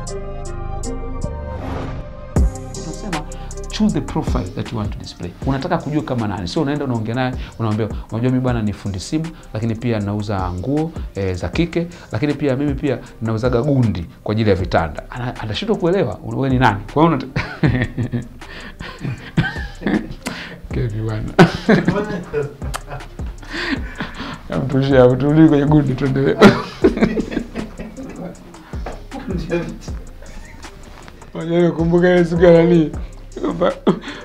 tunasema choose the profile that you want to display. Unataka kujua kama nani, sio unaenda unaongea naye unamwambia, unajua mimi bwana ni fundi simu, lakini pia nauza nguo e, za kike, lakini pia mimi pia nauzaga gundi kwa ajili ya vitanda. Ana- Atashindwa kuelewa wewe ni nani. Kwa hiyo unata... Kevi bwana, mtushia hapo, turudi kwenye gundi, tuendelee. Unajua kumbuka ile siku ya nani?